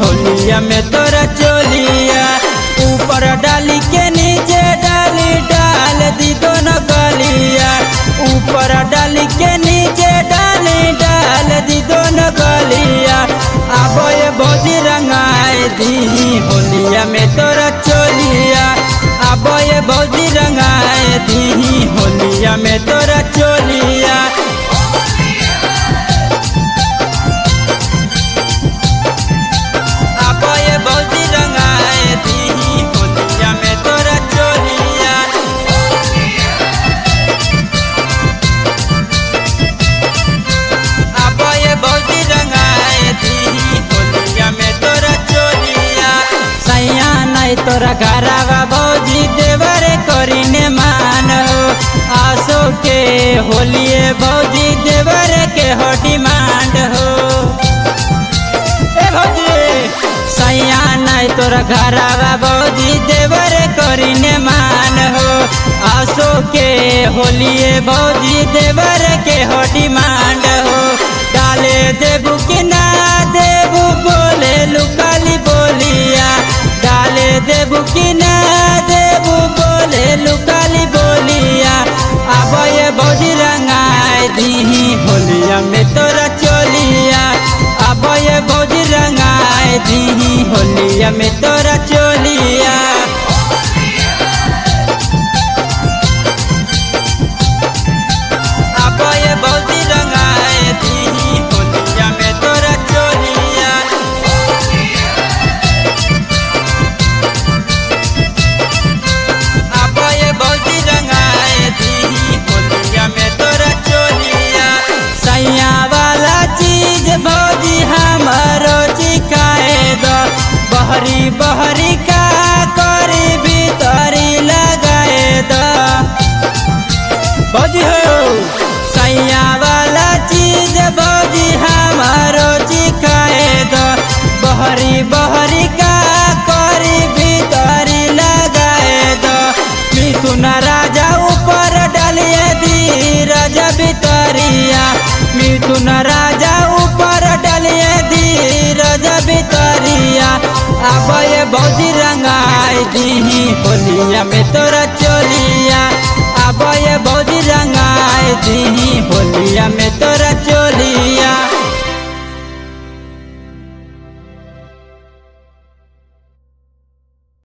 होलिया में तोरा चोलिया ऊपर डाली के नीचे डाली डाल दी दोनों गलिया ऊपर डाली के नीचे डाली डाल दी दोनों गलिया अब ये भौजी रंगाए दी होलिया में तोरा चोलिया अब ये भौजी रंगाए दी होलिया में तोरा चोलिया अब ये भौजी रंगाए दी होलिया में तोरा चोलिया अब ये भौजी रंगाए दी होलिया में तोरा चोलिया सैया नहीं तोरा घरावा भौजी देवर करीने मान हो आसो के होलिए भौजी देवर के हो डिमांड हो ए भौजी सैया नहीं तोरा घरावा भौजी देवर करीने मान हो आसो के होलिए भौजी देवर के हो डिमांड हो डाले देबू कि ना देबू बोले लुकाली बोलिया डाले देबू कि ना देबू बोले लुकाली बोलिया अब ये भौजी रंगाए दी होलिया में तोरा चोलिया अब ये भौजी रंगाए दी होलिया में तोरा चोलिया अब ये भौजी रंगाए दी होलिया में तोरा चोलिया अब ये भौजी रंगाए दी होलिया में तोरा चोलिया सैया वाला चीज भौजी हमारो चिकाए दो बहरी बहरी का करी भीतरी लगाए दो भौजी हो सैया वाला चीज भौजी हमारो चिकाए दो बहरी बहरी का करी भीतरी लगाए दो मिथुन राजा ऊपर डालिए धीरज भितरिया मिथुन राजा ऊपर डालिए धीरज भितरिया अब ये भौजी रंगाई दी होलिया में तोरा चोलिया अब ये भौजी रंगाई दी होलिया में तोरा चोलिया